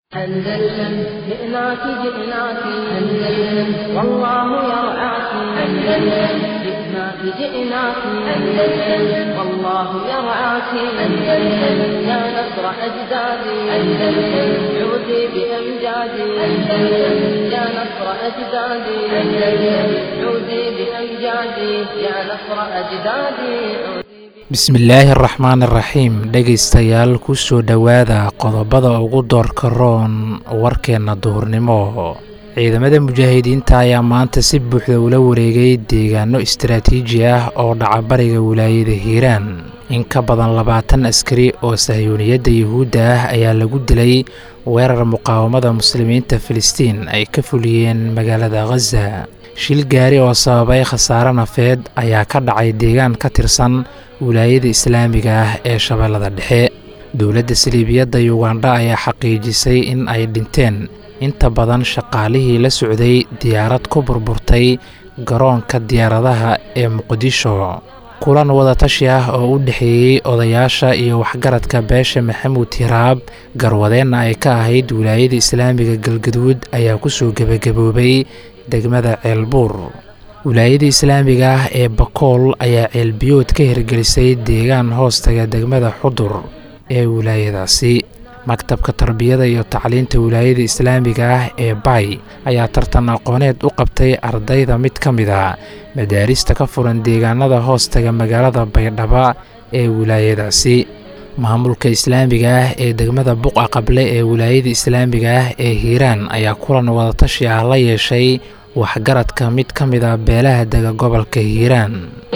أندلسن جئناك جئناك أندلسن والله يرعاك أندلسن جئناك جئناك أندلسن والله يرعاك أندلسن يا نصر أجدادي أندلسن عودي بأمجادي أندلسن يا نصر أجدادي أندلسن عودي بأمجادي يا نصر أجدادي bismillaahi araxmaan iraxiim dhegaystayaal kusoo dhowaada qodobada ugu doorka roon warkeenna duhurnimo ciidamada mujaahidiinta ayaa maanta si buuxda ula wareegay deegaano istaraatiiji ah oo dhaca bariga wilaayada hiiraan in ka badan labaatan askari oo sahyuuniyadda yuhuudda ah ayaa lagu dilay weerar muqaawamada muslimiinta filistiin ay ka fuliyeen magaalada khaza shil gaari oo sababay khasaare nafeed ayaa ka dhacay deegaan ka tirsan wilaayada islaamiga ah ee shabeellada dhexe dowladda saliibiyadda yugandha ayaa xaqiijisay in ay dhinteen inta badan shaqaalihii la socday diyaarad ku burburtay garoonka diyaaradaha ee muqdisho kulan wadatashi ah oo u dhexeeyey odayaasha iyo waxgaradka beesha maxamuud hiraab garwadeenna ay ka ahayd wilaayada islaamiga galgaduud ayaa kusoo gebagaboobay degmada ceelbuur wilaayada islaamiga ah ee bakool ayaa ceelbiyood ka hirgelisay deegaan hoostaga degmada xudur ee wilaayadaasi maktabka tarbiyada iyo tacliinta wilaayada islaamiga ah ee bay ayaa tartan aqooneed u qabtay ardayda mid ka mid a madaarista ka furan deegaanada hoostaga magaalada baydhaba ee wilaayadaasi maamulka islaamiga ah ee degmada buqa qable ee wilaayada islaamiga ah ee hiiraan ayaa kulan wadatashi ah la yeeshay waxgaradka mid ka mid a beelaha dega gobolka hiiraan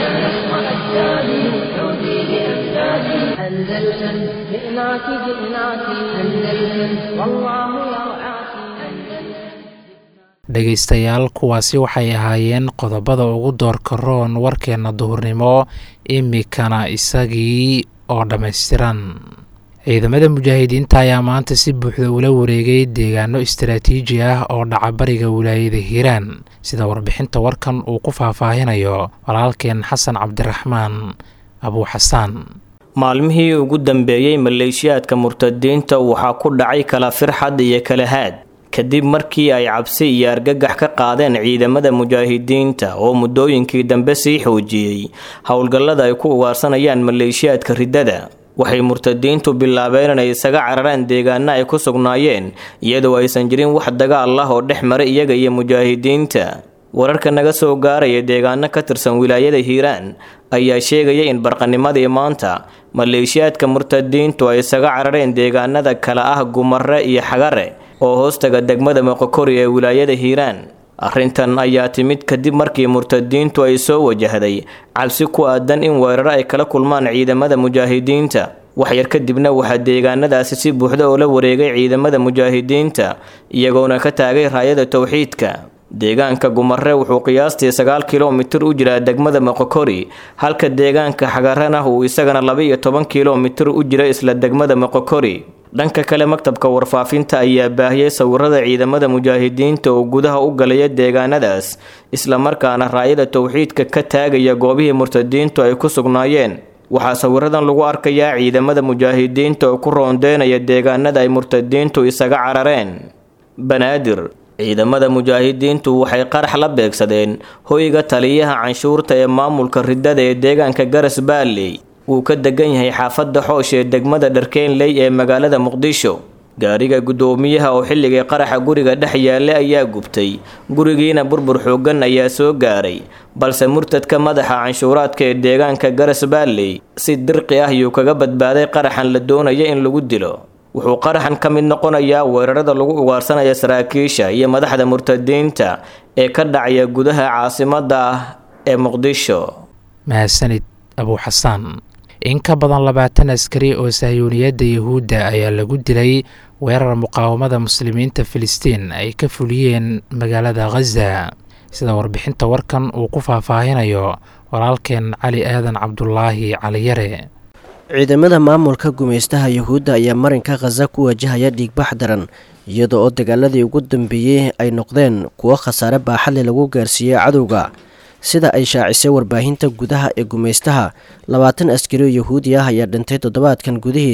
dhegaystayaal kuwaasi waxay ahaayeen qodobada ugu doorka roon warkeenna duhurnimo imikana isagii oo dhammaystiran ciidamada mujaahidiinta ayaa maanta si buuxda ula wareegay deegaano istaraatiiji ah oo dhaca bariga wilaayada hiiraan sida warbixinta warkan uu ku faahfaahinayo walaalkeen xasan cabdiraxmaan abuuxasaan maalmihii ugu dambeeyey maleeshiyaadka murtadiinta waxaa ku dhacay kala firxad iyo kala haad kadib markii ay cabsi iyo argagax ka qaadeen ciidamada mujaahidiinta oo muddooyinkii dambe sii xoojiyey howlgallada ay ku ugaarsanayaan maleeshiyaadka riddada waxay murtadiintu bilaabeen inay isaga cararaan deegaano ay ku sugnaayeen iyadoo aysan jirin wax dagaal ah oo dhex maray iyaga iyo mujaahidiinta wararka naga soo gaaraya deegaano ka tirsan wilaayada hiiraan ayaa sheegaya in barqanimadii maanta maleeshiyaadka murtadiintu ay isaga carareen deegaanada kale ah gumare iyo xagare oo hoostaga degmada moqokori ee wilaayada hiiraan arrintan ayaa timid kadib markii murtadiintu ay soo wajahday cabsi ku aadan in weeraro ay kala kulmaan ciidamada mujaahidiinta waxyar kadibna waxaa deegaanadaasi si buuxda oo la wareegay ciidamada mujaahidiinta iyagoona ka taagay raayada towxiidka deegaanka gumare wuxuu qiyaastii sagaal kilomitir u jiraa degmada moqokori halka deegaanka xagarana uu isagana laba-iyo toban kilomitir u jira isla degmada moqokori dhanka kale maktabka warfaafinta ayaa baahiyey sawirada ciidamada mujaahidiinta oo gudaha u galaya deegaanadaas islamarkaana raayada towxiidka ka taagaya goobihii murtadiintu ay ku sugnaayeen waxaa sawiradan lagu arkayaa ciidamada mujaahidiinta oo ku roondeynaya deegaanada ay murtadiintu isaga carareen banaadir ciidamada mujaahidiintu waxay qarax la beegsadeen hoyga taliyaha canshuurta ee maamulka riddada ee deegaanka garas baalley wuu ka degan yahay xaafadda xoosh ee degmada dharkeenley ee magaalada muqdisho gaariga guddoomiyaha oo xilligii qaraxa guriga dhex yaallay ayaa gubtay gurigiina burbur xooggan ayaa soo gaaray balse murtadka madaxa canshuuraadka ee deegaanka garas baalley si dirqi ah yuu kaga badbaaday qaraxan la doonaya in lagu dilo wuxuu qaraxan ka mid noqonayaa weerarada lagu ugaarsanaya saraakiisha iyo madaxda murtadiinta ee ka dhacaya gudaha caasimadda ah ee muqdisho mahadsanid abuuxasaan in ka badan labaatan askari oo sahyuuniyadda yuhuudda ayaa lagu dilay weerar muqaawamada muslimiinta filistiin ay ka fuliyeen magaalada khaza sida warbixinta warkan uu ku faahfaahinayo walaalkeen cali aadan cabdulaahi caliyare ciidamada maamulka gumaystaha yuhuudda ayaa marinka khaza ku wajahaya dhiigbax daran iyada oo dagaaladii ugu dambeeyey ay noqdeen kuwo khasaare baaxadle lagu gaarsiiyey cadowga sida ay shaacisay warbaahinta gudaha ee gumaystaha labaatan askari oo yahuudi ah ayaa dhintay toddobaadkan gudihiis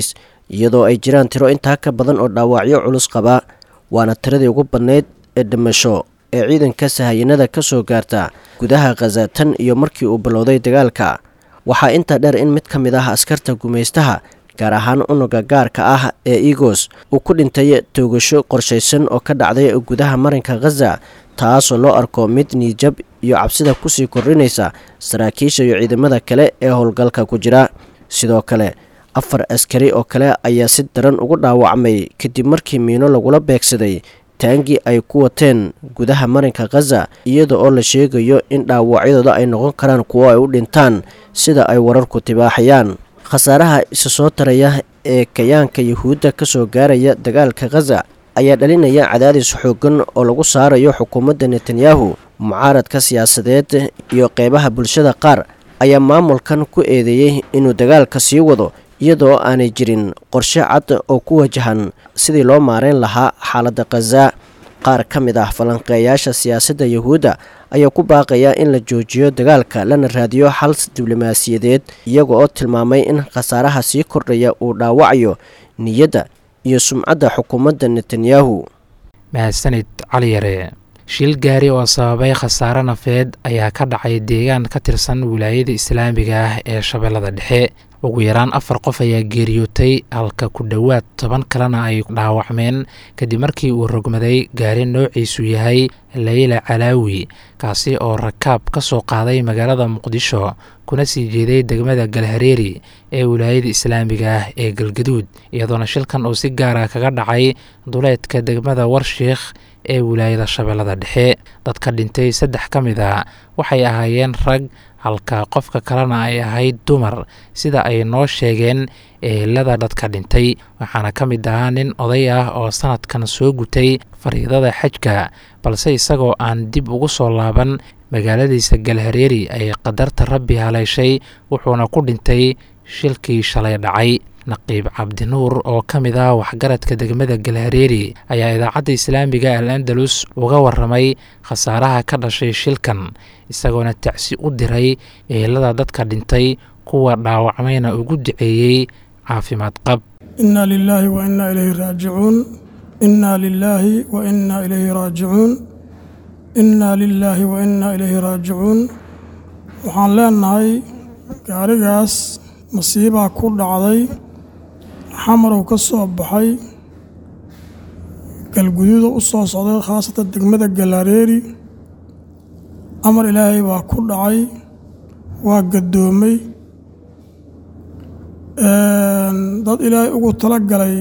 iyadoo ay jiraan tiro intaa ka badan oo dhaawacyo culus qaba waana tiradii ugu badnayd ee dhimasho ee ciidanka sahayanada ka soo gaarta gudaha khaza tan iyo markii uu bilowday dagaalka waxaa intaa dheer in mid ka mid ah askarta gumaystaha gaar ahaan unuga gaarka ah ee egos uu ku dhintay toogasho qorshaysan oo ka dhacday gudaha marinka khaza taasoo loo arko mid niijab iyo cabsida kusii kordhinaysa saraakiisha iyo ciidamada kale ee howlgalka ku jira sidoo kale afar askari oo kale ayaa si daran ugu dhaawacmay kadib markii miino lagula beegsaday taangii ay ku wateen gudaha marinka khaza iyada oo la sheegayo in dhaawacyadooda ay noqon karaan kuwo ay u dhintaan sida ay wararku tibaaxayaan khasaaraha isa soo taraya ee kayaanka yuhuudda ka soo gaaraya dagaalka khaza ayaa dhalinaya cadaadis xoogan oo lagu saarayo xukuumadda netanyahu mucaaradka siyaasadeed iyo qeybaha bulshada qaar ayaa maamulkan ku eedeeyey inuu dagaalka sii wado iyadoo aanay jirin qorshe cad oo ku wajahan sidii loo maareyn lahaa xaaladda khaza qaar ka mid ah falanqeeyaasha siyaasadda yuhuudda ayaa ku baaqaya in la joojiyo dagaalka lana raadiyo xal diblomaasiyadeed iyaga oo tilmaamay in khasaaraha sii kordhaya uu dhaawacayo niyadda iyo sumcadda xukuumadda netanyahu mahadsanid cali yare shil gaari oo sababay khasaare nafeed ayaa ka dhacay deegaan ka tirsan wilaayada islaamiga ah ee shabeellada dhexe ugu yaraan afar qof ayaa geeriyootay halka ku dhowaad toban kalena ay dhaawacmeen kadib markii uu rogmaday gaari noociisu yahay layla calaawi kaasi oo rakaab ka soo qaaday magaalada muqdisho kuna sii jeeday degmada galhareeri ee wilaayada islaamiga ah ee galgaduud iyadoona shilkan uu si gaara kaga dhacay duleedka degmada warshiikh ee wilaayada shabeellada dhexe dadka dhintay saddex ka mid a waxay ahaayeen rag halka qofka kalena ay ahayd dumar sida ay noo sheegeen ehelada dadka dhintay waxaana ka mid ahaa nin oday ah oo sanadkan soo gutay fariidada xajka balse isagoo aan dib ugu soo laaban magaaladiisa galhareeri ay qadarta rabbi haleeshay wuxuuna ku dhintay shilkii shalay dhacay naqiib cabdinuur oo ka mid ah waxgaradka degmada galhareeri ayaa idaacadda islaamiga al andalus uga waramay khasaaraha ka dhashay shilkan isagoona tacsi u diray eelada dadka dhintay kuwa dhaawacmayna ugu duceeyey caafimaad qab inna lilaahi wa innaa ilayhi raajicuun inna lilaahi wa innaa ilayhi raajicuun inna lilaahi wa innaa ilayhi raajicuun waxaan leenahay gaarigaas masiibaa ku dhacday xamarow ka soo baxay galguduuda u soo socday khaasatan degmada galaareeri amar ilaahay baa ku dhacay waa gaddoomay dad ilaahay ugu tala galay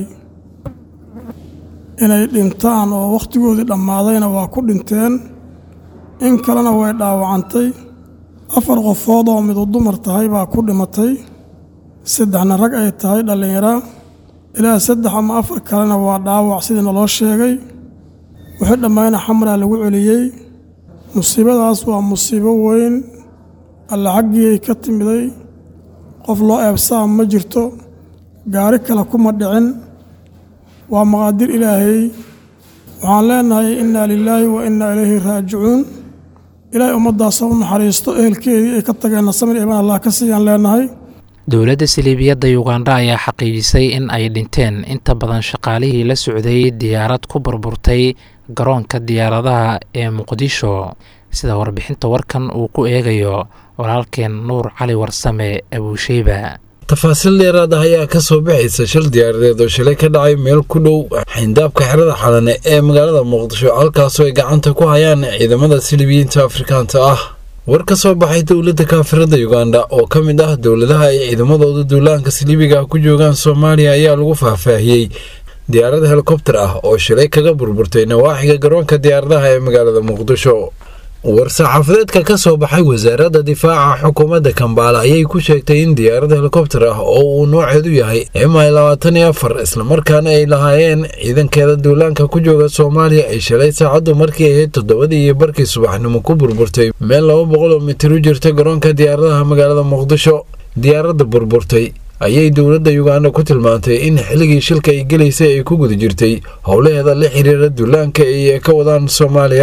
inay dhintaan oo wakhtigoodii dhammaadayna waa ku dhinteen in kalena way dhaawacantay afar qofood oo midu dumar tahay baa ku dhimatay saddexna rag ay tahay dhallinyara ilaa saddex ama afar kalena waa dhaawac sidii naloo sheegay wixii dhammayna xamraa lagu celiyey musiibadaas waa musiibo weyn alla xaggiiay ka timiday qof loo eebsaa ma jirto gaari kale kuma dhicin waa maqaadir ilaahay waxaan leenahay innaa lilaahi wa innaa ilayhi raajicuun ilaahay ummaddaasa u naxariisto ehelkeedii ay ka tageenna samir iiban allah ka siiyaan leenahay dowladda saliibiyadda yuganda ayaa xaqiijisay in ay dhinteen inta badan shaqaalihii la socday diyaarad ku burburtay garoonka diyaaradaha ee muqdisho sida warbixinta warkan uu ku eegayo walaalkeen nuur cali warsame abuusheyba tafaasiil dheeraad ah ayaa ka soo baxaysa shil diyaaradeed oo shalay ka dhacay meel ku dhow xindaabka xerada xalane ee magaalada muqdisho halkaasoo ay gacanta ku hayaan ciidamada silibiyiinta afrikaanta ah war ka soo baxay dowladda kaafirada yuganda oo ka mid ah dowladaha ay ciidamadooda duulaanka siliibiga ku joogaan soomaaliya ayaa lagu faahfaahiyey diyaarad helikobter ah oo shilay kaga burburtay nawaaxiga garoonka diyaaradaha ee magaalada muqdisho war-saxaafadeedka ka soo baxay wasaaradda difaaca xukuumadda kambaala ayay ku sheegtay in diyaarad helikobter ah oo uu nooceedu yahay mi labaatan iyo afar islamarkaana ay lahaayeen ciidankeeda duulaanka ku jooga soomaaliya ay shalay saacaddu markii ahayd toddobadii iyo barkii subaxnimo ku burburtay meel laba boqol oo mitir u jirta garoonka diyaaradaha magaalada muqdisho diyaaradda burburtay ayay dowladda yuganda ku tilmaantay in xilligii shilka ay gelaysay ay ku guda jirtay howlaheeda la xiriira duulaanka ay ka wadaan soomaaliya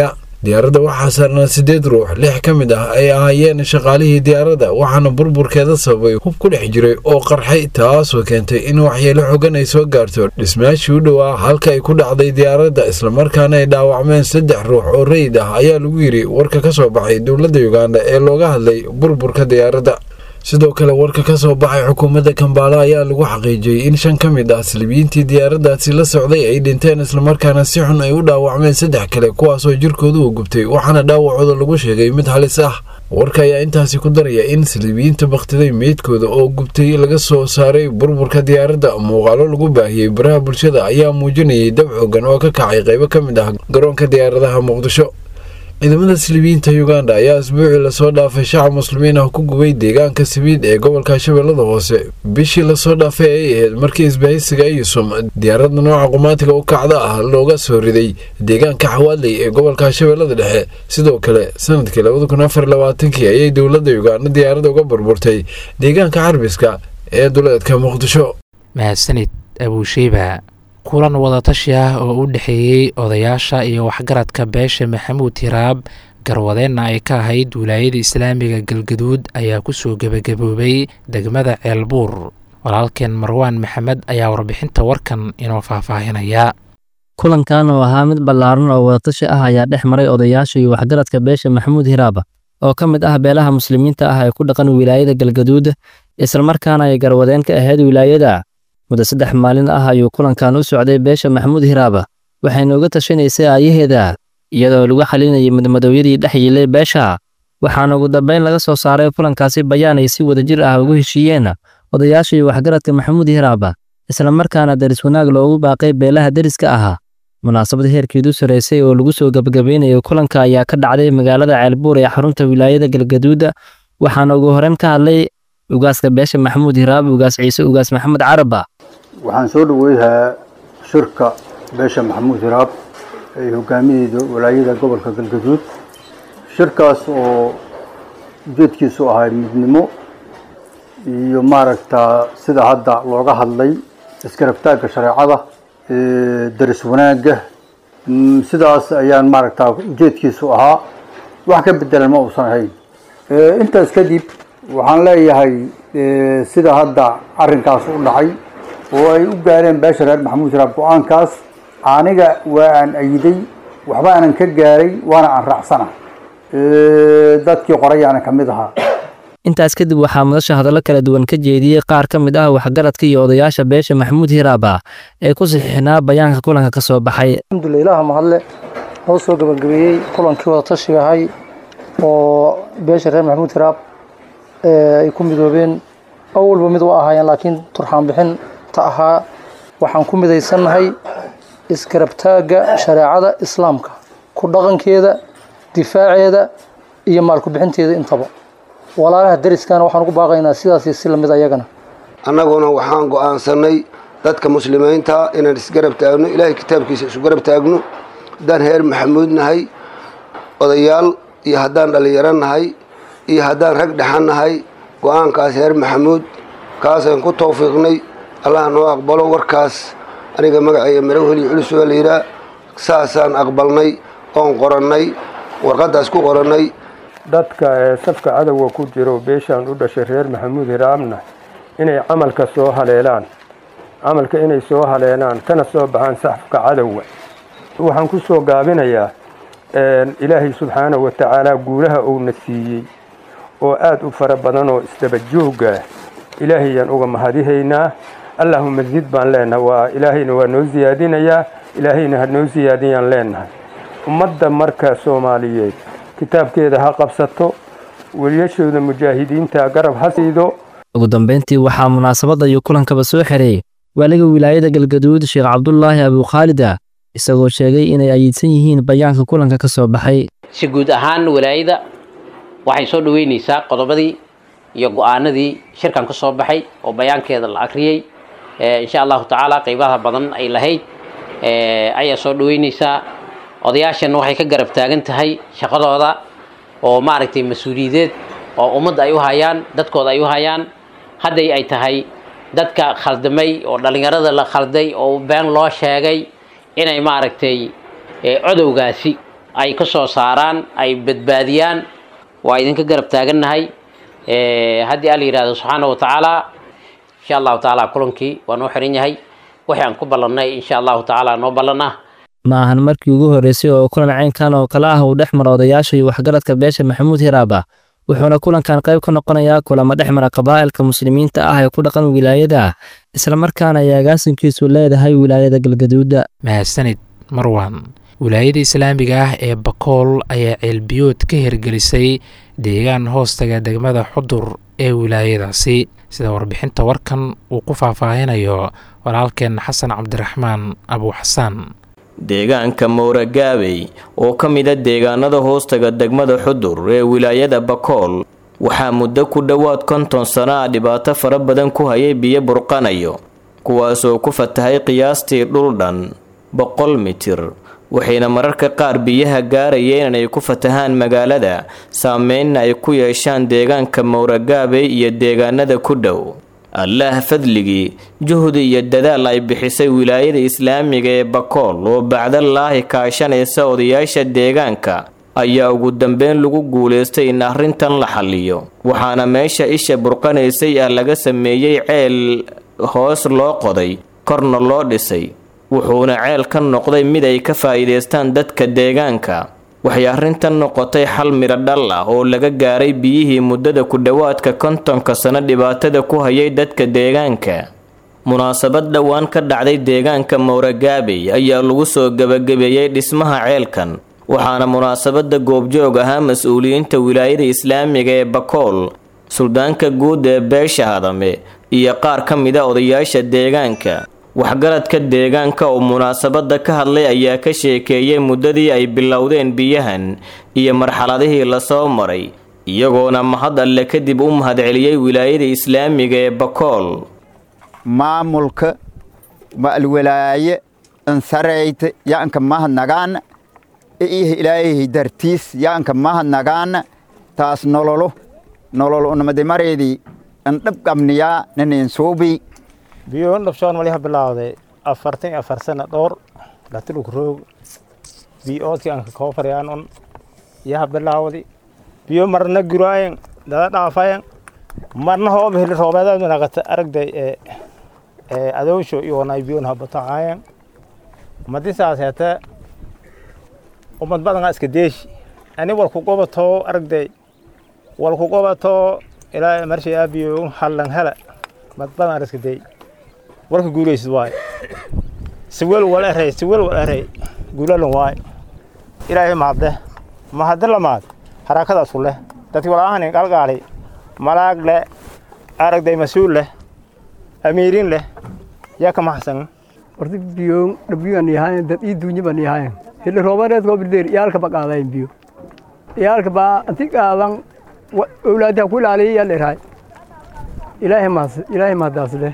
diyaaradda waxaa saarnaa siddeed ruux lix ka mid ah ay ahaayeen shaqaalihii diyaaradda waxaana burburkeeda sababay hub ku dhex jiray oo qarxay taasoo keentay in waxyeelo xogan ay soo gaarto dhismaashii u dhowaa halka ay ku dhacday diyaaradda islamarkaana ay dhaawacmeen saddex ruux oo rayid ah ayaa lagu yidhi warka ka soo baxay dowladda uganda ee looga hadlay burburka diyaaradda sidoo kale warka ka soo baxay xukuumadda kambaala ayaa lagu xaqiijiyey in shan ka mid ah salibiyiintii diyaaraddaasi la socday ay dhinteen islamarkaana si xun ay u dhaawacmeen saddex kale kuwaasoo jirkooda uu gubtay waxaana dhaawacooda lagu sheegay mid halis ah warka ayaa intaasi ku daraya in saliibiyiinta bakhtiday meydkooda oo gubtay laga soo saaray burburka diyaaradda muuqaalo lagu baahiyey baraha bulshada ayaa muujinayay dab xoogan oo ka kacay qaybo ka mid ah garoonka diyaaradaha muqdisho ciidamada silibiyiinta uganda ayaa asbuucii lasoo dhaafay shacab muslimiin ah ku gubay deegaanka sabiid ee gobolka shabeellada hoose bishii lasoo dhaafay ay ahayd markii isbahaysiga ayusum diyaaradda nooca qumaatiga u kacda ah looga soo riday deegaanka xawaadley ee gobolka shabeellada dhexe sidoo kale sanadkii labada kun afar labaatankii ayay dowladda uganda diyaaradda uga burburtay deegaanka carbiska ee duleedka muqdisho mahadsanid abuusheyba kulan wadatashi ah oo u dhexeeyey odayaasha iyo waxgaradka beesha maxamuud hiraab garwadeenna ay ka ahayd wilaayada islaamiga galgaduud ayaa kusoo gebagaboobay degmada ceelbuur walaalkeen marwaan maxamed ayaa warbixinta warkan inoo faahfaahinaya kulankan oo ahaa mid ballaaran oo wadatashi ah ayaa dhex maray odayaasha iyo waxgaradka beesha maxamuud hiraab oo ka mid ah beelaha muslimiinta ah ee ku dhaqan wilaayada galgaduud islamarkaana ay garwadeen ka ahayd wilaayada muddo saddex maalin ah ayuu kulankan u socday beesha maxamuud hiraaba waxayna uga tashanaysay aayaheeda iyadoo lagu xalinayay mudmadooyadii dhex yiilay beesha waxaana ugu dambayn laga soo saaray kulankaasi bayaan ay si wadajir ah ugu heshiiyeen odayaasha iyo waxgaradka maxamuud hiraaba islamarkaana daris wanaag loogu baaqay beelaha deriska ahaa munaasabad heerkeedu sarraysay oo lagu soo gebagabaynayo kulanka ayaa ka dhacday magaalada ceelbuur ee xarunta wilaayada galgaduud waxaana ugu horreyn ka hadlay ugaaska beesha maxamuud hiraab ugaas ciise ugaas maxamed caraba waxaan soo dhaweynahaa shirka beesha maxamuud hiraab ay hogaamiyeyda walaayada gobolka galgaduud shirkaas oo ujeedkiisu ahay midnimo iyo maaragtaa sida hadda looga hadlay iskarabtaagga shareecada daris wanaagga sidaas ayaan maaragtaa ujeedkiisu ahaa wax ka bedelan ma uusan ahayn intaas kadib waxaan leeyahay sida hadda arrinkaas u dhacay oo ay u gaareen beesha reer maxamuud hiraab go-aankaas aniga waa aan ayiday waxba aanan ka gaaray waana aan raacsana dadkii qorayaana ka mid ahaa intaas kadib waxaa madasha hadallo kala duwan ka jeediyey qaar ka mid ah waxgaradka iyo odayaasha beesha maxamuud hiraaba ee ku saxiixnaa bayaanka kulanka ka soo baxay alxamdulilah ilaah mahadle noo soo gabagabeeyey kulankii wada tashiga ahay oo beesha reer maxamuud hiraab ay ku midoobeen awalba mid waa ahaayeen laakiin turxaan bixin ta ahaa waxaan ku midaysannahay iskarabtaagga shareecada islaamka ku dhaqankeeda difaaceeda iyo maalku bixinteeda intaba walaalaha deriskana waxaan ugu baaqaynaa sidaas si lamid ayagana annaguna waxaan go'aansanay dadka muslimiinta inaan isgarab taagno ilaahay kitaabkiisa isu garab taagno haddaan heer maxamuud nahay odayaal iyo haddaan dhallinyaro nahay iyo haddaan rag dhexan nahay go-aankaas heer maxamuud kaasaan ku tawfiiqnay allah noo aqbalo warkaas aniga magaceeya marawheli culus waa layidhaah saasaan aqbalnay oon qorannay warqaddaas ku qorannay dadka ee safka cadowga ku jiro beeshaan u dhashay reer maxamuud hiraabna inay camalka soo haleelaan camalka inay soo haleelaan kana soo baxaan safka cadowga waxaan ku soo gaabinayaa ilaahay subxaanahu wa tacaala guulaha uuna siiyey oo aada u fara badan oo isdaba joogga ilaahayaan uga mahadihaynaa allahuma zid baan leenahay waa ilaahayna waa noo siyaadinayaa ilaahayna ha noo siyaadiyaan leenahay ummadda marka soomaaliyeed kitaabkeeda ha qabsato weliyashooda mujaahidiinta garab ha siido ugu dambayntii waxaa munaasabadda iyo kulankaba soo xereeyey waaliga wilaayada galgaduud sheekh cabdulaahi abuukhaalida isagoo sheegay inay ayiidsan yihiin bayaanka kulanka ka soo baxay si guud ahaan walaayada waxay soo dhoweynaysaa qodobadii iyo go-aanadii shirkan ka soo baxay oo bayaankeeda la akriyey insha allahu tacaala qeybaha badan ay lahayd ayaa soo dhoweynaysaa odayaashana waxay ka garab taagan tahay shaqadooda oo maaragtay mas-uuliyadeed oo ummadda ay u hayaan dadkooda ay u hayaan hadday ay tahay dadka khaldamay oo dhallinyarada la khalday oo been loo sheegay inay maaragtay codowgaasi ay ka soo saaraan ay badbaadiyaan waa idinka garab taagannahay haddii alla yidhahdo subxaana wa tacaala insha allahu tacaala kulankii waa noo xiran yahay wixii aan ku ballannay insha allahu tacaala noo ballanah ma ahan markii ugu horreysay oo kulan caynkan oo kale ah uu dhex maro odayaasha iyo waxgaradka beesha maxamuud hiraaba wuxuuna kulankan qayb ka noqonayaa kulamo dhex mara qabaa'ilka muslimiinta ah ee ku dhaqan wilaayada islamarkaana ay agaasinkiisu leedahay wilaayada galgaduuda mahadsanid marwan wilaayada islaamiga ah ee bakool ayaa ceelbiyood ka hirgelisay deegaan hoostaga degmada xudur ee wilaayadaasi sida warbixinta warkan uu ku faahfaahinayo walaalkeen xasan cabdiraxmaan abuuxasaan deegaanka mowragaabey oo ka mida deegaanada hoostaga degmada xudur ee wilaayada bakool waxaa muddo ku dhowaad konton sano ah dhibaato fara badan ku hayay biyo burqanayo kuwaasoo ku fatahay qiyaastii dhul dhan boqol mitir waxayna mararka qaar biyaha gaarayeen inay ku fatahaan magaalada saameynna ay ku yeeshaan deegaanka mowragaabey iyo deegaanada ku dhow allaah fadligii juhdi iyo dadaal ay bixisay wilaayada islaamiga ee bakool oo bacdalaahi kaashanaysa odayaasha deegaanka ayaa ugu dambeyn lagu guulaystay in arrintan la xalliyo waxaana meesha isha burqanaysay ah laga sameeyey ceel hoos loo qoday korna loo dhisay wuxuuna ceel ka noqday mid ay ka faa'iidaystaan dadka deegaanka waxay arrintan noqotay xal midho dhal ah oo laga gaaray biyihii muddada ku dhowaadka kontonka sano dhibaatada ku hayay dadka deegaanka munaasabad dhowaan ka dhacday deegaanka mowragaabey ayaa lagu soo gebagabeeyey dhismaha ceelkan waxaana munaasabada goobjoog ahaa mas-uuliyiinta wilaayada islaamiga ee bakool suldaanka guud ee beesha hadame iyo qaar ka mida odayaasha deegaanka waxgaradka deegaanka oo munaasabada ka hadlay ayaa ka sheekeeyey muddadii ay bilowdeen biyahan iyo marxaladihii lasoo maray iyagoona mahad alle kadib u mahadceliyey wilaayada islaamiga ee bakool maamulka ma'alwalaaye ansarayta yaanka mahadnagaan iyo ilaahay dartiis yaanka mahadnagaan taas nololo nolol unamadimareedii andhabqabniyaa nanayn suubii biyoon dhabshoon waliha bilaawday afartan iyo afar sana dhowr latuluk roog biyoodkii anka koofarayaan un yaha bilaawdi biyo marna guraayen dada dhaafayen marna hooba heli roobeedaad manaqata aragday ee ee adoonsho iyoonay biyoon habatacayen madisaas hete umad badangaa iska deeshi ani walku qobatoo aragday walku qobatoo ilaa marshay aabiyo hallan hela mad badan iska dey warka guulaysid waay siwel wal erey siwel wal erey guulalan waay ilaahay mahadde mahadde lamaad harakadaasu leh dadki walaahanin qalgaali malaag leh aragday mas-uul leh amiirin leh yaa ka maxsan horta biyo dhabiyan yahayn dad ii duunya ban yahayn hili roobareed koo bildeer iyaalka ba qaadayn biyo iyaalka baa anti qaadan owlaadaha ku ilaaliya yaa dheeraay ilaahay mahad ilaahay mahadaas leh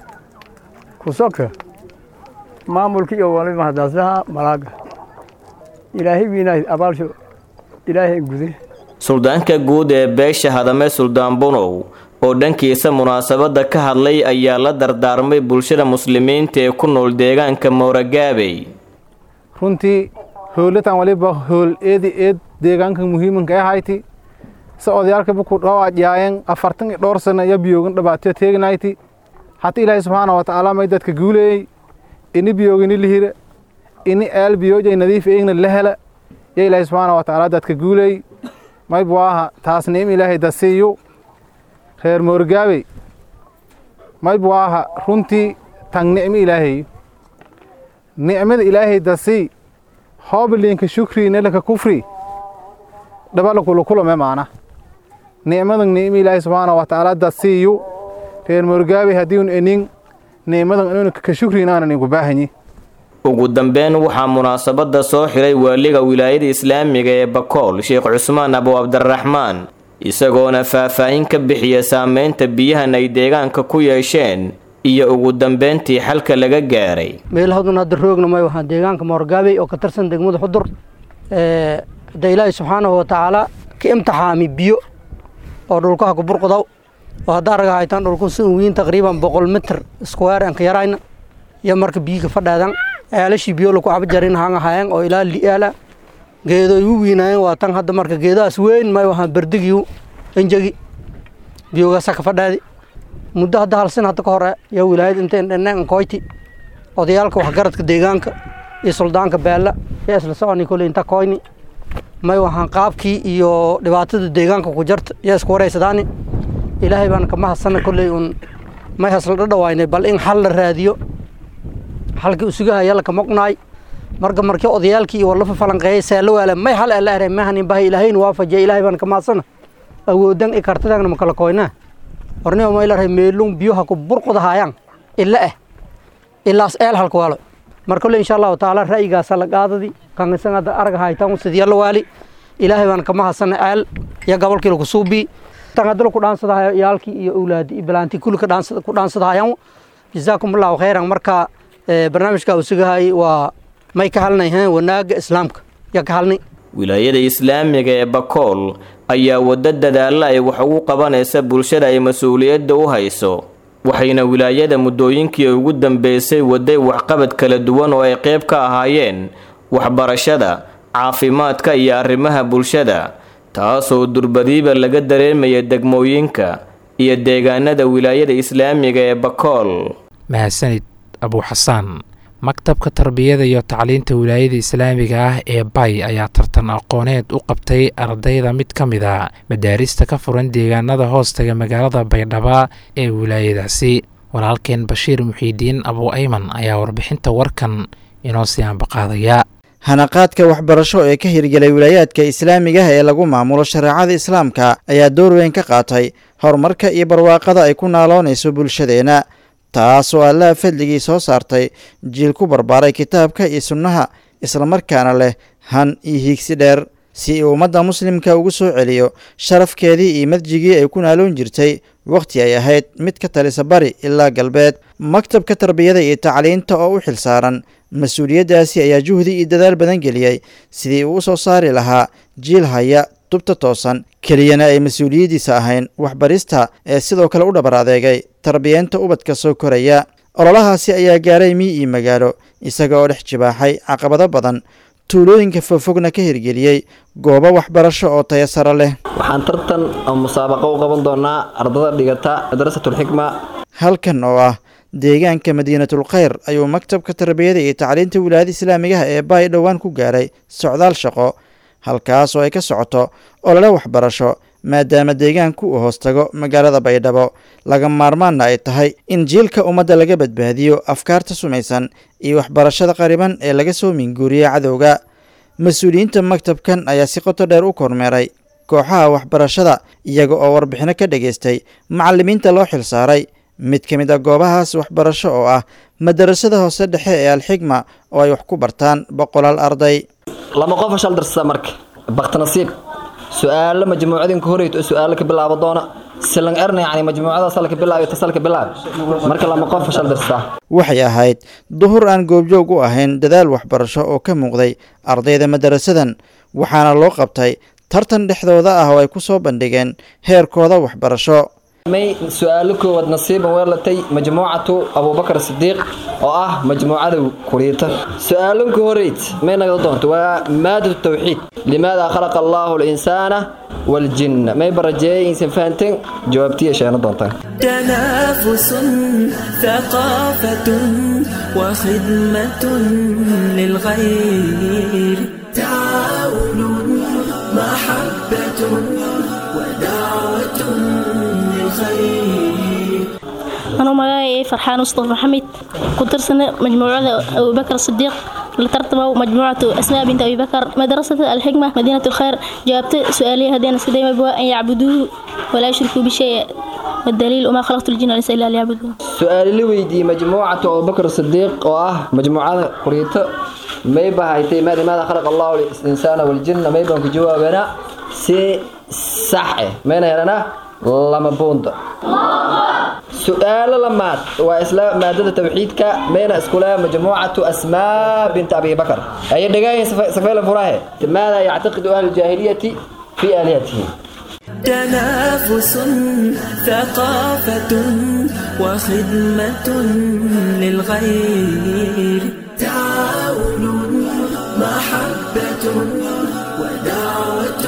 kusoka maamulka iyo wali mahadaaslaha malaaga ilaahay wiinaay abaalsho ilaahay gude suldaanka guud ee beesha hadame suldaan bunow oo dhankiisa munaasabada ka hadlay ayaa la dardaarmay bulshada muslimiinta ee ku nool deegaanka mowragaabey runtii howlatan waliba howl eedi eed deegaanka muhiimanka ee hayti se odayaalka buku dhawaajyaayen afartan iyo dhowr sana ya biyoogan dhabaatyo teegnayti hata ilaahay subxaana wa tacaala may dadka guuleeyey ini biyoogini lihira ini eel biyoojay nadiif eegna la hela ya ilaahay subxaana wa tacaala dadka guuleey may buwaaha taas niim ilaahay dasiiyu reer moorgaabey may buwaaha runtii tang nicmi ilaahay nicmada ilaahay dasii hoobiliinka shukri nelaka kufri dhabalakulukulame maana nicmadan niimi ilaahay subxaana wa tacaala dasiiyu reer moorgaabey haddiiun enin nicmadan inun ka shukrin aanan inku baahanyi ugu dambeyn waxaa munaasabada soo xiray waaliga wilaayada islaamiga ee bakool sheekh cusmaan abu cabdiraxmaan isagoona faahfaahin ka bixiya saameynta biyahan ay deegaanka ku yeesheen iyo ugu dambeyntii xalka laga gaaray meel hadun hadda roogna may waxaan deegaanka moorgaabey oo ka tirsan degmada xudur hadda ilaahay subxaanahu wa tacaala ka imtixaami biyo oo dhulkaha ku burqudaw oo haddaa raga haytaan dhulku si wiin taqriiban boqol mitir square aan ka yarayna iyo marka biyiga fadhaadan eelashii biyo lagu cabo jarin hanga hayan oo ilaa li'aala geedo igu wiinaayeen waa tan hadda marka geedahaas weyn may wahaan berdigiyu enjegi biyogasa ka fadhaadi muddo hadda hal sin hadda ka hore yaa wilaayad inteen dhanaan koyti odayaalka waxgaradka deegaanka iyo suldaanka beella yaa isla soconi koley inta koyni may wahaan qaabkii iyo dhibaatada deegaanka ku jarta yaa isku wareysadaani ilaahay baan kama hadsana kolley un may hasla dhadhawaynay bal in xal la raadiyo xalkii usugahaya la kama qnaay marka markii odayaalkii iyo walafa falanqeeyay saalo waala may hal ala aray mahanin bahay ilaahayna waafajiya ilaahay baan kama hadsana awoodan i kartadaagna ma kala koynaa hornimo may la ray meelun biyoha ku burqudahayaan ila ah ilaas eel halka waalo marka kolley insha allahu tacaala ra'yigaasa la qaadadi kan isan hadda arag haytan sidii la waali ilaahay baan kama hadsana eel iyo gobolkii lagu suubii tan hadda ku dhaansadahayo iyaalkii iyo awlaadi iyo bilaantii kulli ka dhaansada ku dhaansadahayaan jazaakum allahu khayran marka barnaamijka uu sugahayay waa may ka halnay wanaaga islaamka yaa ka halnay wilaayada islaamiga ee bakool ayaa waddo dadaalla ay wax ugu qabanaysa bulshada ay mas-uuliyadda u hayso waxayna wilaayada muddooyinkii ugu dambeysay waday waxqabad kala duwan oo ay qayb ka ahaayeen waxbarashada caafimaadka iyo arrimaha bulshada taasoo durbadiiba laga dareemaya degmooyinka iyo deegaanada wilaayada islaamiga ee bakool mahadsanid abuuxasaan maktabka tarbiyada iyo tacliinta wilaayada islaamiga ah ee bay ayaa tartan aqooneed u qabtay ardayda mid ka mid a madaarista ka furan deegaanada hoostaga magaalada baydhaba ee wilaayadaasi walaalkeen bashiir muxiidiin abuu ayman ayaa warbixinta warkan inoo sii ambaqaadaya hanaqaadka waxbarasho ee ka hirgelay wilaayaadka islaamiga ah ee lagu maamulo shareecada islaamka ayaa door weyn ka qaatay horumarka iyo barwaaqada ay ku naaloonayso bulshadeenna taasoo allaha fadligii soo saartay jiil ku barbaaray kitaabka iyo sunnaha islamarkaana leh han iyo hiigsi dheer si uu ummadda muslimka ugu soo celiyo sharafkeedii iyo madjigii ay ku naaloon jirtay wakhti ay ahayd mid ka talisa bari ilaa galbeed maktabka tarbiyada iyo tacliinta oo u xilsaaran mas-uuliyaddaasi ayaa juhdi iyo dadaal badan geliyey sidii uu u soo saari lahaa jiil haya tubta toosan keliyana ay mas-uuliyaddiisa ahayn waxbarista ee sidoo kale u dhabar adeegay tarbiyeenta ubadka soo koraya ololahaasi ayaa gaaray mii iyo magaalo isaga oo dhex jibaaxay caqabado badan tuulooyinka fogfogna ka hirgeliyey goobo waxbarasho oo taya sare leh waxaan tartan oo musaabaqo u qaban doonaa ardada dhigata madrasatulxikma halkan oo ah deegaanka madiinatul khayr ayuu maktabka tarbiyada iyo tacliinta wilaayada islaamigaha ee baay dhowaan ku gaaray socdaal shaqo halkaas oo ay ka socoto olole waxbarasho maadaama deegaanku uu hoostago magaalada baydhabo laga maarmaanna ay tahay in jiilka ummadda laga badbaadiyo afkaarta sumaysan iyo waxbarashada qariban ee laga soo minguuriya cadowga mas-uuliyiinta maktabkan ayaa si qoto dheer u kormeeray kooxaha waxbarashada iyaga oo warbixino ka dhageystay macallimiinta loo xilsaaray mid ka mid a goobahaas waxbarasho oo ah madarasada hoose dhexe ee alxigma oo ay wax ku bartaan boqolaal arday lama qofa shal darsada marka baktinasiib su-aalo majmuucadinka horeyto su-aalo ka bilaabo doona silan erna yani majmuucada salka bilaab tasalka bilaab marka lama qofa shal darsada waxay ahayd duhur aan goobjoog u ahayn dadaal waxbarasho oo ka muuqday ardayda madarasadan waxaana loo qabtay tartan dhexdooda ah oo ay ku soo bandhigeen heerkooda waxbarasho may su-aalo koowaad nasiiban weelatay majmuucatu abubakar sidiiq oo ah majmuucada kuriita su-aalanka horeyd may nagada doonto waa maadatu tawxiid limaada khalaqa allaahu linsaana waljinna may barajeeyay insan fahanteen jawaabtiya sheena doontaan تنافس ثقافة وخدمة للغير تعاون محبة ودعوة للخير أنا magacaay farxaan mustafa maxamed ku tirsana majmuucada abubakar sidiiq la tartamo majmuucatu asmaa bint abibakar madrasata alxikma madiinat lkhayr jawaabta su-aaliya haddeen iska dayma waa an yacbuduuhu walaa yushrikuu bishay والدليل وما خلقت الجن والانس الا ليعبدون su-aal la weydiiyey majmuucatu abubakar sidiiq oo ah majmuucada kuriito may bahaytay maa limaada khalaqa allahu linsaana waljinna may baan ku jawaabanaa si sax eh mayna helanaa lama buunda su-aalo lamaad waa isla maadada tawxiidka mayna iskule majmuucatu asmaa bint abi bakar ayay dhagaayin safeela furahe maada yactaqidu ahlu jaahiliyati fi aalihatihi تنافس ثقافة وخدمة للغير تعاون محبة محبة ودعوة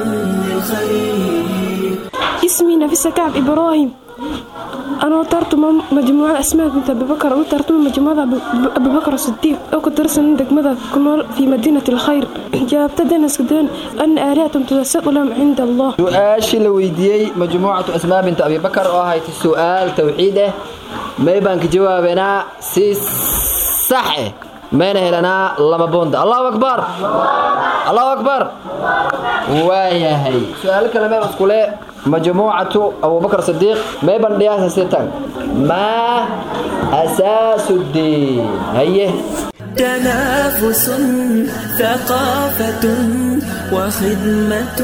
للخير اسمي نفيسة كعب إبراهيم أنا ترتم مجموعة أسماء بنت أبي بكر أنا ترتم مجموعة أبو- أبي بكر الصديق أو كدرس عندك ماذا كنول في مدينة الخير جابت دنس كدان أن آلهة تتساءل لهم عند الله su-aashii la weydiiyey majmuucatu asmaa binta abi bakar oo ahayd su-aal tawxiid ah may baan ka jawaabanaa si sax ah mayna helanaa lama boonda allahu akbar allahu akbar waayahay su-aalo kale mee iskule majmuucatu abubakar sadiiq may baan dhiyaasa sitan maa asaasu diin haye تنافس ثقافة وخدمة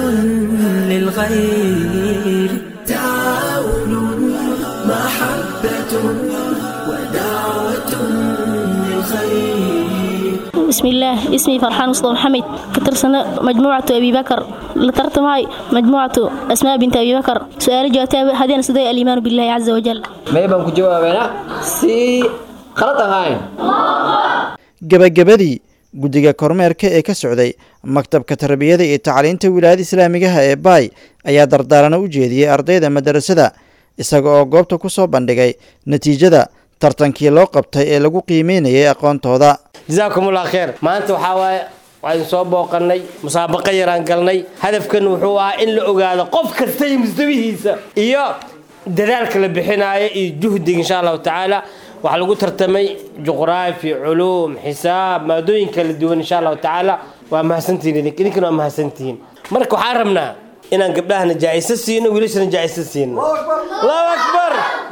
للغير تعاون محبة ودعوة للخير بسم الله اسمي فرحان مصطفى محمد كترسنا مجموعة أبي بكر لترت معي مجموعة أسماء بنت أبي بكر سؤال جوابتها هذين سدي الإيمان بالله عز وجل may baan ku jawaabanaa si khalad ahayn gebagabadii guddiga kormeerka ee ka socday maktabka tarbiyada iyo tacliinta wilaayada islaamigaha ee baay ayaa dardaarana u jeediyey ardayda madarasada isaga oo goobta ku soo bandhigay natiijada tartankii loo qabtay ee lagu qiimeynayay aqoontooda jazaakum allah kheer maanta waxaa waaye waxaan soo booqannay musaabaqo yaraan galnay hadafkan wuxuu ahaa in la ogaado qof kasta iyo mustawihiisa iyo dadaalka la bixinaayo iyo juhdiga insha allahu tacaala waxaa lagu tartamay juqraafi culuum xisaab maadooyin kala duwan insha allahu tacaala waa mahadsantihiin idink idinkana waa mahadsantihiin marka waxaan rabnaa inaan gabdhahana jaa'iso siino wiilashana jaa'iso siino allahu akbar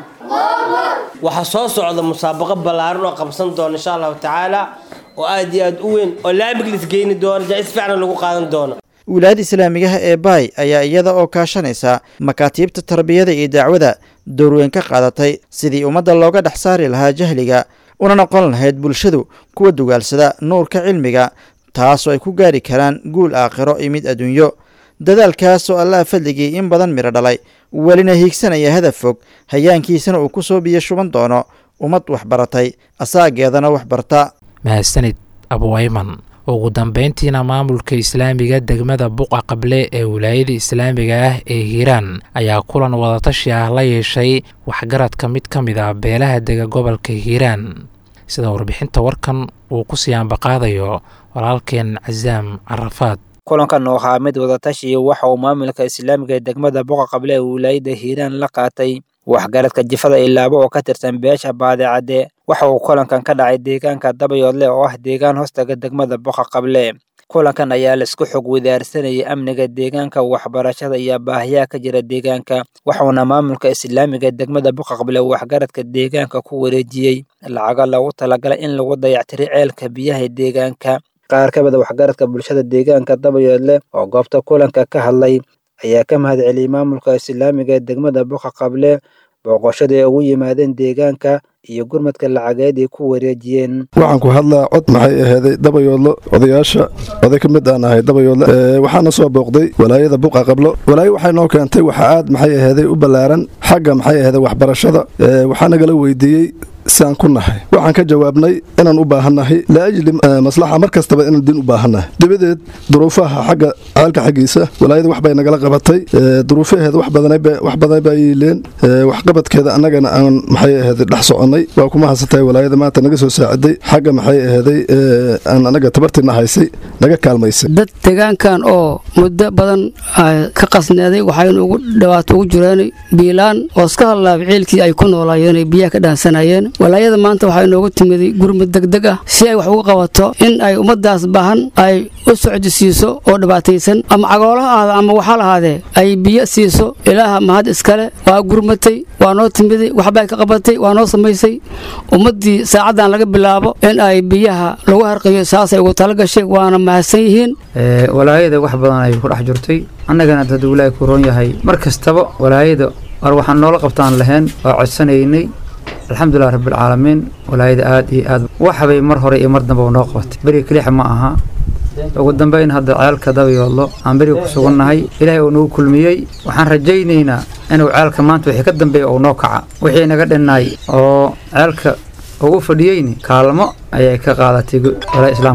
waxaa soo socda musaabaqo ballaaran oo qabsan doona insha allahu tacaala oo aad iyo aad u weyn oo laamig lisgeyni doona jaa'is fiican lagu qaadan doono wilaayada islaamigaha ee baay ayaa iyada oo kaashanaysa makaatiibta tarbiyada iyo dacwada doorweyn ka qaadatay sidii ummadda looga dhex saari lahaa jahliga una noqon lahayd bulshadu kuwa dugaalsada nuurka cilmiga taasoo ay ku gaari karaan guul aakhiro iyo mid adduunyo dadaalkaas oo allaha fadligii in badan midho dhalay welina hiigsanaya hadaf fog hayaankiisana uu ku soo biyo shuban doono ummad waxbaratay asaageedana waxbarta mahadsanid abuayman ugu dambeyntiina maamulka islaamiga degmada buqa qable ee wilaayada islaamiga ah ee hiiraan ayaa kulan wadatashi ah la yeeshay waxgaradka mid ka mid ah beelaha dega gobolka hiiraan sida warbixinta warkan uu ku sii ambaqaadayo walaalkeen casaam carafaad kulankan oo ahaa mid wadatashi waxa uu maamulka islaamiga ee degmada boqa qable ee wilaayada hiiraan la qaatay waxgaradka jifada ilaabo oo ka tirsan beesha baadicadde waxa uu kulankan ka dhacay deegaanka dabayoodle oo ah deegaan hoostaga degmada boqa qable kulankan ayaa laisku xog wadaarsanayay amniga deegaanka waxbarashada iyo baahiyaha ka jira deegaanka waxauna maamulka islaamiga degmada boqa qable waxgaradka deegaanka ku wareejiyey lacago loogu talagalay in lagu dayactiro ceelka biyaha deegaanka qaar ka mid a waxgaradka bulshada deegaanka dabayoodle oo goobta kulanka ka hadlay ayaa ka mahad celiyey maamulka islaamiga ee degmada boqa qable booqoshada ay ugu yimaadeen deegaanka iyo gurmadka lacageed ay ku wareejiyeen waxaan ku hadlaa cod maxay ahaaday dabayoodlo odayaasha oday ka mid aan ahay dabayoodle waxaana soo booqday walaayada buqa qablo walaayo waxay noo keentay waxa aad maxay ahaaday u ballaaran xagga maxay ahaaday waxbarashada waxaa nagala weydiiyey siaan ku nahay waxaan ka jawaabnay inaan u baahannahay laajli maslaxa mar kastaba inaan diin u baahannahay dabadeed duruufaha xagga caalka xaggiisa walaayada wax bay nagala qabatay duruufaheeda wax badan baa yiileen waxqabadkeeda annagana aan maxay ahaaday dhex soconnay waa kuma hadsatahay walaayada maanta naga soo saaciday xagga maxay ahaaday aan anaga tabartiina haysay naga kaalmaysay dad deegaankan oo muddo badan ka qasneeday waxaynu ugu dhawaato ugu jireen biilaan oo iska hadlaaba ciilkii ay ku noolaayeen ay biyaha ka dhaansanayeen walaayada maanta waxaa inoogu timiday gurmud degdeg ah si ay wax ugu qabato in ay ummaddaas baahan ay u socdisiiso oo dhibaataysan ama cagoolaha ahaada ama waxaa lahaadee ay biyo siiso ilaaha mahad iskale waa gurmatay waa noo timiday waxbay ka qabatay waa noo samaysay ummaddii saacaddan laga bilaabo in ay biyaha lagu harqiyo saasay ugu tala gashay waana mahadsan yihiin walaayada wax badan ay ku dhex jirtay annagana dad wilaahi ku roon yahay mar kastaba walaayada war waxaan noola qabtaan lahayn waa codsanaynay alxamdulilah rabbilcaalamiin walaayada aad iyo aad waxbay mar hore iyo mar damba noo qabatay beriga kelixa ma aha ugu dambeyn hadda ceelka dabayoodlo aan beriga ku sugannahay ilaahay uu nagu kulmiyey waxaan rajaynaynaa inuu ceelka maanta wixii ka dambeeya uu noo kaca wixii naga dhinnaay oo ceelka ugu fadhiyeyni kaalmo ayay ka qaadatay walaa islaamka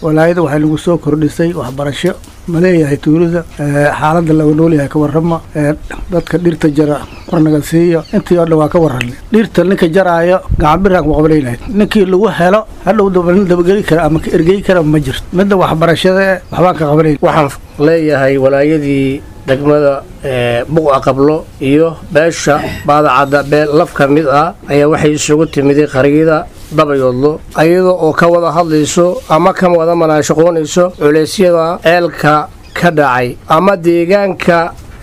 walaayada waxay nagu soo kordhisay waxbarasho ma leeyahay tuulada xaaladda laga noolyahay ka warrama dadka dhirta jara warnaga siiya intii oo dhan waa ka warranay dhirta ninka jaraayo gacanbiraan ku qabanaynahay ninkii lagu helo hadhow dabalin dabageli kara ama ka ergey kara ma jirto midda waxbarashada waxbaan ka qabanayn waxaan leeyahay walaayadii degmada buqa qablo iyo beesha baadacadda beel laf ka mid ah ayaa waxay isugu timiday qariyada dabayoodlo ayada oo ka wada hadlayso ama ka wada manaashaqoonayso culeysyada ceelka ka dhacay ama deegaanka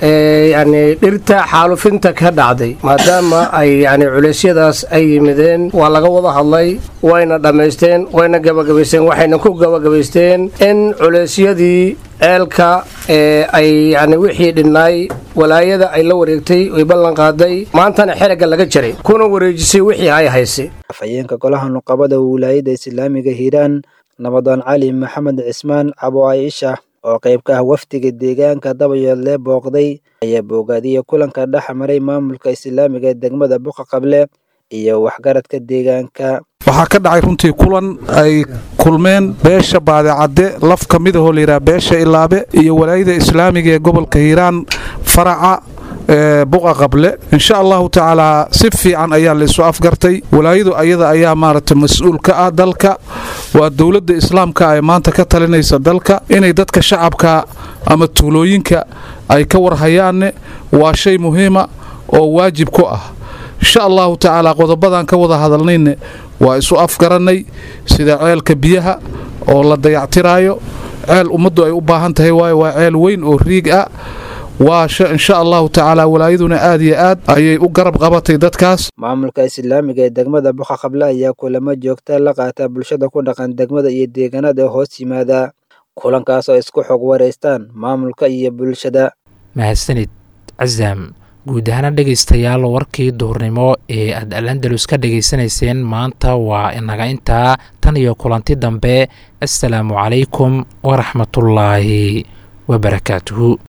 yani dhirta xaalufinta ka dhacday maadaama ay yani culeysyadaas ay yimideen waa laga wada hadlay wayna dhammaysteen wayna gabagabaysteen waxayna ku gabagabaysteen in culeysyadii ceelka ay yani wixii dhinnaay walaayada ay la wareegtay ay ballan qaaday maantana xeragga laga jaray kuna wareejisay wixii ay haysay afhayeenka golaha nuqabada wilaayada islaamiga hiiraan nabadaan cali maxamed cismaan cabo caaisha oo qayb ka ah wafdiga deegaanka dabayoodle booqday ayaa boogaadiyay kulanka dhex maray maamulka islaamiga ee degmada buqa qable iyo waxgaradka deegaanka waxaa ka dhacay runtii kulan ay kulmeen beesha baadicadde laf ka mid ahoo layidhaha beesha ilaabe iyo walaayada islaamiga ee gobolka hiiraan faraca buqa qable insha allahu tacaalaa si fiican ayaa laysu afgartay walaayadu ayada ayaa maaragtay mas-uul ka ah dalka waa dowladda islaamka ee maanta ka talinaysa dalka inay dadka shacabka ama tuulooyinka ay ka warhayaanne waa shay muhiima oo waajib ku ah insha allahu tacaalaa qodobadan ka wada hadalnayne waa isu afgarannay sida ceelka biyaha oo la dayactiraayo ceel ummaddu ay u baahan tahay waayo waa ceel weyn oo riig ah waa insha allahu tacaala walaayaduna aad iyo aad ayay u garab qabatay dadkaas maamulka islaamiga ee degmada buqa qable ayaa kulamo joogta la qaata bulshada ku dhaqan degmada iyo deegaanada hoos yimaada kulankaas oo isku xog wareystaan maamulka iyo bulshada mahadsanid casaam guud ahaana dhegaystayaal warkii duhurnimo ee aad alandalus ka dhegaysanayseen maanta waa inaga intaa tan iyo kulanti dambe assalaamu calaykum waraxmatullaahi wabarakaatuhu